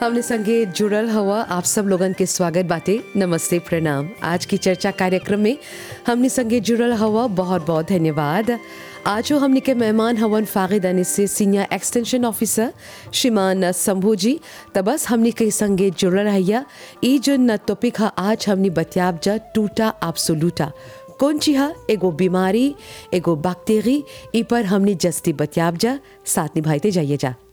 हमने संगे जुड़ल हवा आप सब लोगन के स्वागत बाटे नमस्ते प्रणाम आज की चर्चा कार्यक्रम में हमने संगे जुड़ल हवा बहुत बहुत धन्यवाद आज जो हमने के मेहमान हवन फागिद अनिस से सीनियर एक्सटेंशन ऑफिसर श्रीमान शंभू जी त बस हमने के संगे जुड़ल रहिया ई जो न टॉपिक है आज हमने बतियाब जा टूटा एब्सोल्यूटा कौन ची है एगो बीमारी एगो बैक्टीरी ई पर हमने जस्ती बतियाब जा साथ निभाते जाइए जा